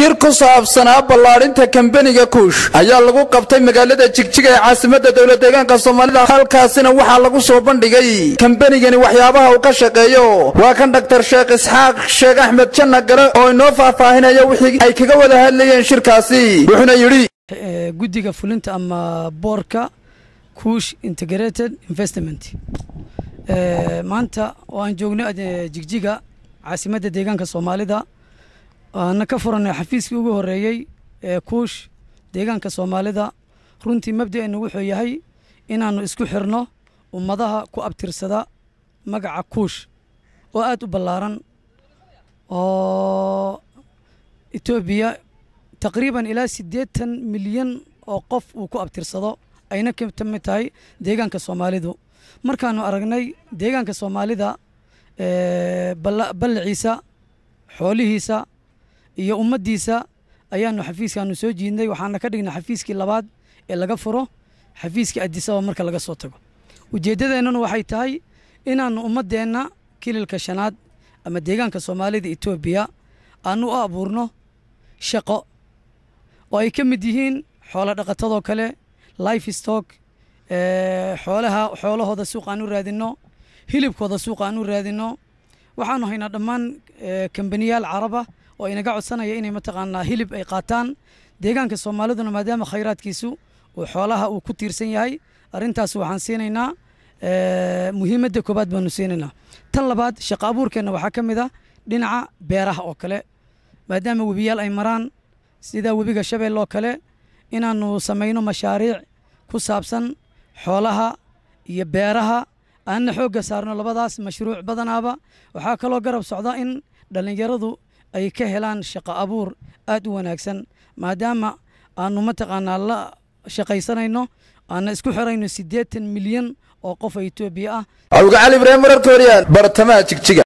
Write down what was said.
shir ku saabsanaa ballaadhinta kambeniga kuush ayaa lagu qabtay magaalada jigjiga ee caasimadda dowlad deegaanka soomaalida halkaasina waxaa lagu soo bandhigay kambenigani waxyaabaha uu ka shaqeeyo waa kan dhaktar sheekh isxaaq sheekh axmed janna gale oo inoo faahfaahinaya wixii ay kaga wada hadlayeen shirkaasi wuxuuna yidhi guddiga fulinta ama boorka kuush integrated investment maanta oo aan joogno jigjiga caasimadda deegaanka soomaalida aana ka furanay xafiiskii ugu horeeyey ee kuush deegaanka soomaalida runtii mabda'eenu wuxuu yahay inaannu isku xirno ummadaha ku abtirsada magaca kuush oo aad u ballaaran oo etoobiya taqriiban ilaa siddeetan milyan oo qof uu ku abtirsado ayna ka mid tahay deegaanka soomaalidu markaannu aragnay deegaanka soomaalida ballaciisa xoolihiisa iyo ummaddiisa ayaanu xafiiskaanu soo jiidnay waxaana ka dhignay xafiiskii labaad ee laga furo xafiiskii adisaba marka laga soo tago ujeeddadeennuna waxay tahay inaannu ummaddeenna kililka shanaad ama deegaanka soomaalida etoobiya aanu u abuurno shaqo oo ay ka mid yihiin xoolo dhaqatadoo kale life stock xoolaha xoolahooda suuq aan u raadinno hilibkooda suuq aan u raadinno waxaanu haynaa dhammaan kambaniyaal caraba oo inaga codsanaya inay mataqaanaa hilib ay qaataan deegaanka soomaaliduna maadaama khayraadkiisu uu xoolaha uu ku tiirsan yahay arrintaas waxaan siinaynaa muhiimadda koobaad baanu siinaynaa tan labaad shaqo abuurkeenna waxaa ka mid ah dhinaca beeraha oo kale maadaama webiyaal ay maraan sida webiga shabeelle oo kale inaannu samayno mashaariic ku saabsan xoolaha iyo beeraha aanna xoogga saarno labadaas mashruuc badanaaba waxaa kaloo garab socda in dhallinyaradu ay ka helaan shaqo abuur aad u wanaagsan maadaama aanu mataqaanaa la shaqaysanayno aana isku xirayno siddeetan milyan oo qof oo etoobiya ah awga cali ibraahim wararka horyaan bartamaha jigjiga